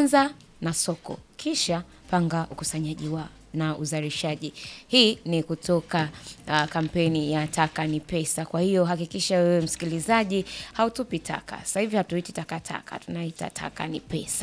anza na soko, kisha panga ukusanyaji wa na uzalishaji. Hii ni kutoka uh, kampeni ya taka ni pesa. Kwa hiyo hakikisha wewe msikilizaji hautupi taka. Sasa hivi hatuiti takataka, tunaita taka ni pesa.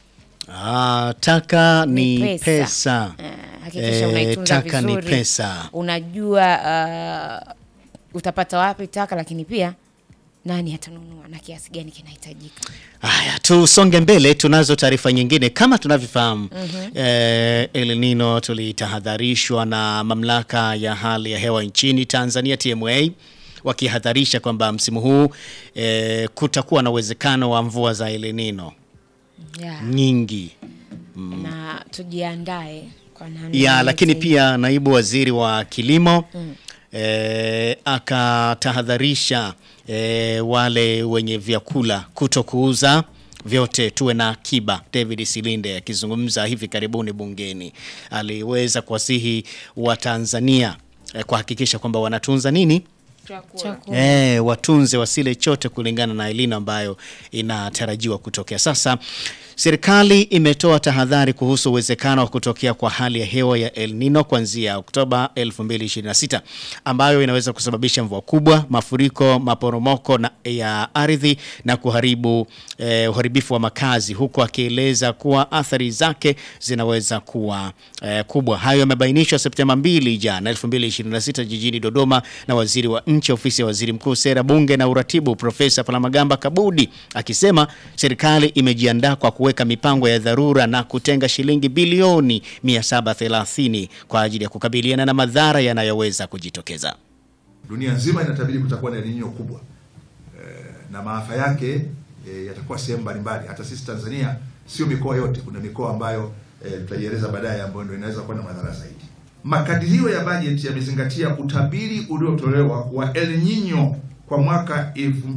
Ah, taka ni, Ni pesa, pesa. Eh, hakikisha Eh, unaitunza taka ni vizuri. pesa. Unajua uh, utapata wapi taka, lakini pia nani atanunua na kiasi gani kinahitajika. Haya, tusonge mbele. Tunazo taarifa nyingine kama tunavyofahamu. eh, El Nino tulitahadharishwa na mamlaka ya hali ya hewa nchini Tanzania TMA wakihadharisha kwamba msimu huu eh, kutakuwa na uwezekano wa mvua za El Nino Yeah. nyingi Na tujiandae kwa namna ya yoyote lakini ile. pia naibu waziri wa kilimo eh, akatahadharisha eh, wale wenye vyakula kuto kuuza vyote, tuwe na akiba. David Silinde akizungumza hivi karibuni bungeni aliweza kuwasihi Watanzania eh, kuhakikisha kwamba wanatunza nini Chakula. Eh, watunze wasile chote kulingana na elino ambayo inatarajiwa kutokea. Sasa serikali imetoa tahadhari kuhusu uwezekano wa kutokea kwa hali ya hewa ya El Nino kuanzia Oktoba 2026 ambayo inaweza kusababisha mvua kubwa, mafuriko, maporomoko na ya ardhi na kuharibu eh, uharibifu wa makazi, huku akieleza kuwa athari zake zinaweza kuwa eh, kubwa. Hayo yamebainishwa Septemba 2 jana 2026 jijini Dodoma na waziri wa nchi ofisi ya waziri mkuu sera bunge na uratibu Profesa Palamagamba Kabudi akisema serikali imejiandaa kwa kuweka mipango ya dharura na kutenga shilingi bilioni 730 kwa ajili ya kukabiliana na madhara yanayoweza kujitokeza. Dunia nzima inatabiri kutakuwa na El Nino kubwa e, na maafa yake e, yatakuwa sehemu mbalimbali. Hata sisi Tanzania sio mikoa yote, kuna mikoa ambayo e, tutaieleza baadaye ambayo ndio inaweza kuwa na madhara zaidi. Makadirio ya bajeti yamezingatia utabiri uliotolewa wa El Nino kwa mwaka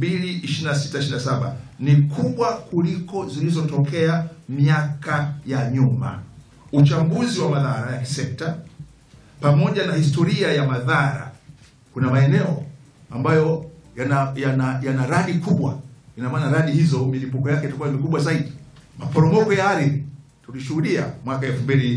2026-27 ni kubwa kuliko zilizotokea miaka ya nyuma. Uchambuzi wa madhara ya kisekta pamoja na historia ya madhara kuna maeneo ambayo yana yana, yana radi kubwa. Ina maana radi hizo milipuko yake itakuwa mikubwa zaidi. Maporomoko ya ardhi tulishuhudia mwaka 2023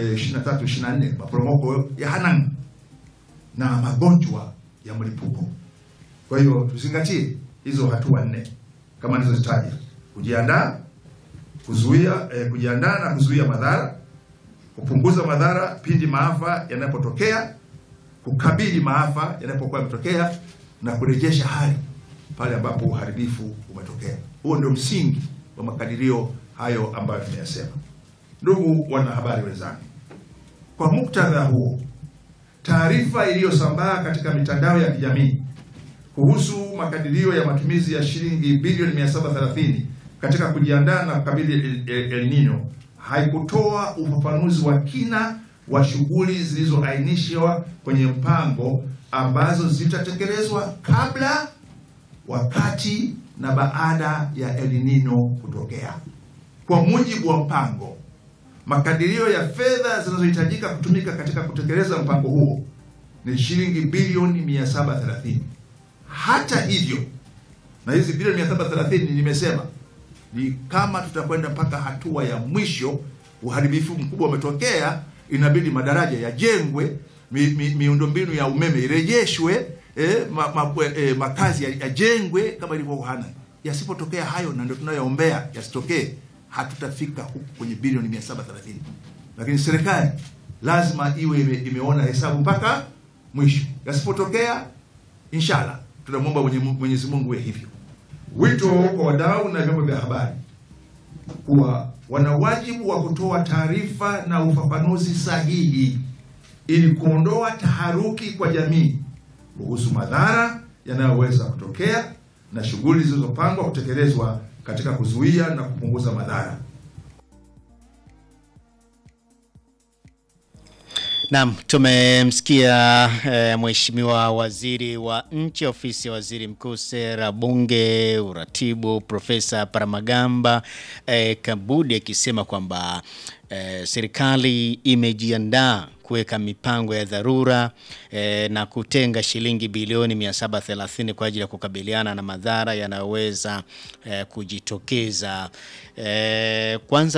24 maporomoko ya Hanang na magonjwa ya mlipuko. Kwa hiyo tuzingatie hizo hatua nne kama nilizozitaja: kujiandaa, kuzuia eh, kujiandaa na kuzuia madhara, kupunguza madhara pindi maafa yanapotokea kukabili maafa yanapokuwa yametokea na kurejesha hali pale ambapo uharibifu umetokea. Huo ndio msingi wa makadirio hayo ambayo tumeyasema. Ndugu wanahabari wenzangu, kwa muktadha huo, taarifa iliyosambaa katika mitandao ya kijamii kuhusu makadirio ya matumizi ya shilingi bilioni 730 katika kujiandaa na kukabili El, El, El Nino haikutoa ufafanuzi wa kina wa shughuli zilizoainishwa kwenye mpango ambazo zitatekelezwa kabla, wakati na baada ya El Nino kutokea. Kwa mujibu wa mpango, makadirio ya fedha zinazohitajika kutumika katika kutekeleza mpango huo ni shilingi bilioni 730. Hata hivyo, na hizi bilioni 730 nimesema ni kama tutakwenda mpaka hatua ya mwisho, uharibifu mkubwa umetokea, inabidi madaraja yajengwe, mi, mi, miundombinu ya umeme irejeshwe, eh, ma, ma, eh, makazi yajengwe kama ilivyo Hanang. Yasipotokea hayo, na ndio tunayoombea yasitokee, hatutafika huku kwenye bilioni 730, lakini serikali lazima iwe ime, imeona hesabu mpaka mwisho. Yasipotokea, inshallah tunamwomba Mwenyezi Mungu iwe hivyo. Wito kwa wadau na vyombo vya habari kuwa wana wajibu wa kutoa taarifa na ufafanuzi sahihi ili kuondoa taharuki kwa jamii kuhusu madhara yanayoweza kutokea na shughuli zilizopangwa kutekelezwa katika kuzuia na kupunguza madhara. Naam, tumemsikia e, Mheshimiwa Waziri wa Nchi Ofisi ya Waziri Mkuu Sera Bunge Uratibu Profesa Paramagamba e, Kabudi akisema kwamba e, serikali imejiandaa kuweka mipango ya dharura e, na kutenga shilingi bilioni 730 kwa ajili ya kukabiliana na madhara yanayoweza e, kujitokeza. E, kwanza